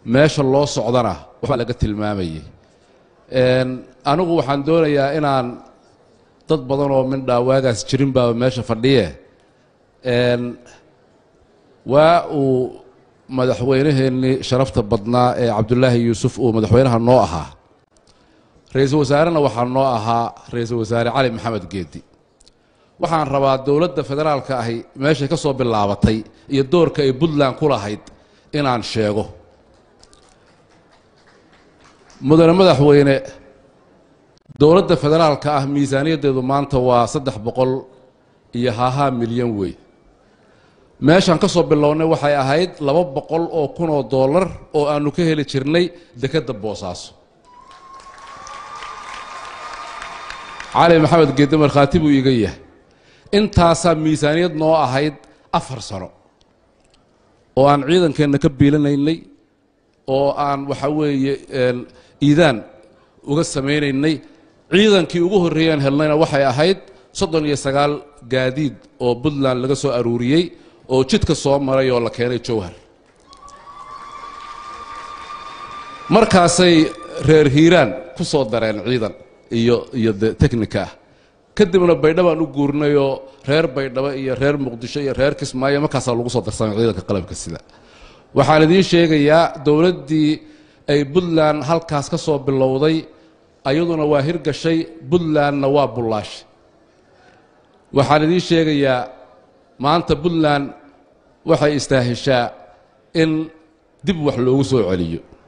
meesha loo socdana waxbaa laga tilmaamayay anigu waxaan doonayaa inaan dad badan oo mindhaa waagaas jirin baaba meesha fadhiye waa uu madaxweynaheennii sharafta badnaa ee cabdulaahi yuusuf uu madaxweynaha noo ahaa ra-iisul wasaarena waxaa noo ahaa ra-iisul wasaare cali maxamed geedi waxaan rabaa dowladda federaalka ahi meeshay ka soo bilaabatay iyo doorka ay puntland ku lahayd inaan sheego mudane madaxweyne dowladda federaalka ah miisaaniyaddeedu maanta waa saddex boqol iyo hahaa milyan wey meeshaan ka soo bilownay waxay ahayd laba boqol oo kun oo dollar oo aanu ka heli jirnay dekedda boosaaso cali maxamed geedde markhaati buu iiga yahay intaasaa miisaaniyad noo ahayd afar sano oo aan ciidankeenna ka biilanaynay oo aan waxa weeye iidaan uga samaynaynay ciidankii ugu horreeyaan helnayna waxay ahayd soddon iyo sagaal gaadiid oo puntland laga soo aruuriyey oo jidka soo maray oo la keenay jowhar markaasay reer hiiraan ku soo dareen ciidan iyo iyo de technika ah kadibna baydhabaan u guurnayoo reer baydhabo iyo reer muqdisho iyo reer kismaayo markaasaa lagu soo darsamay ciidanka qalabka sida waxaan idiin sheegayaa dowladdii ay puntland halkaas ka soo bilowday ayaduna waa hirgashay puntlandna waa bullaash waxaan idiin sheegayaa maanta puntland waxay istaahishaa in dib wax loogu soo celiyo